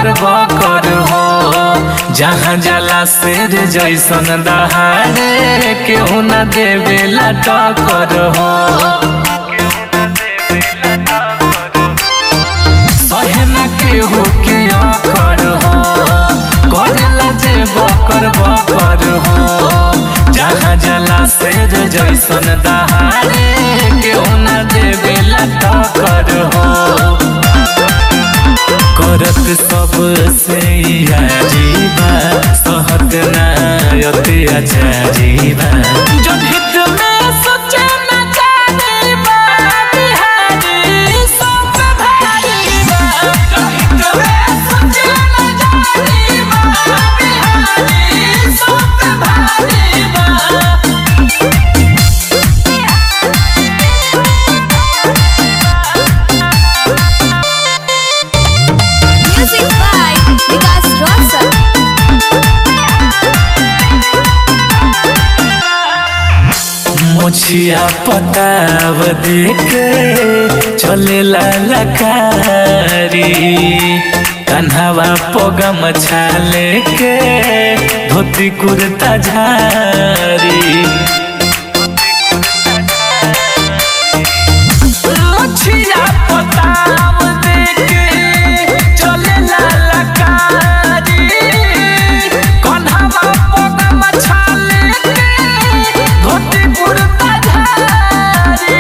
बकर बकर हो जहाँ जाला शेर जैसन दहाड़े केहू न देवेला टक्कर हो सहे न केहू के अकर हो करेला जे बकर बकर हो जहाँ जाला शेर जैसन दहाड़े केहू न देवेला टक्कर हो करत सब से जीवा सहत नायते अच्छा जीवा जब हित में सोचे न जानीबा बिहारी सब भारीबा जब हित में सोचे न जानीबा बिहारी सब भारीबा Music by Vikas Rosal. मुछिया पताव देखे चले ललकारी कन्हवा पोगम छाले के धोती कुर्ता झारी मुछिया पताव देखे चले ललकारी कन्हवा पोगम छाले के धोती कुर्ता झारी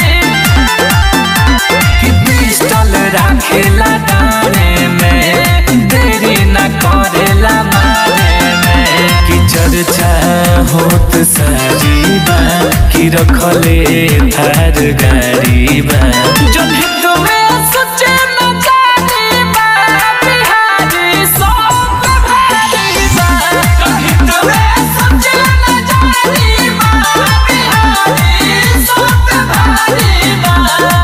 कि पिस्टल राखेला डाने में देरी न करेला मारे में कि चर्चा होत साजीबा कि रखले थार गाड़ीबा जब हित में सोचे न जानीबा बिहारी सब भारीबा जब हित में सोचे न जानीबा बिहारी सब भारीबा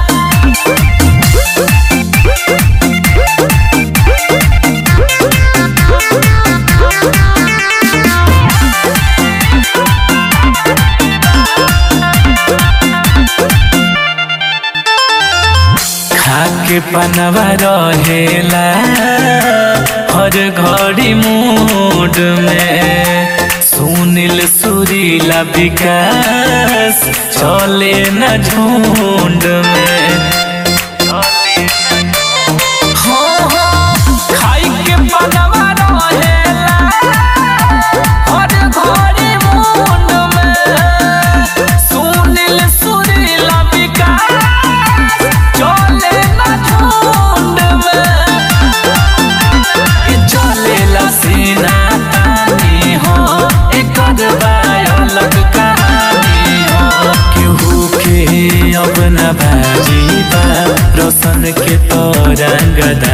खाके पनवा रहेला हर घड़ी मूड में सुनील सुरीला विकास चले न झुंड में हो, हो, खाई के पनवा रहेला हर घड़ी मूड में सुनील सुरीला विकास चले न झुंड में कि चलेला सीना तानी हो एकर बाय अलग कहानी हो केहू के अब न भाजीबा रोशन के तो रंगदा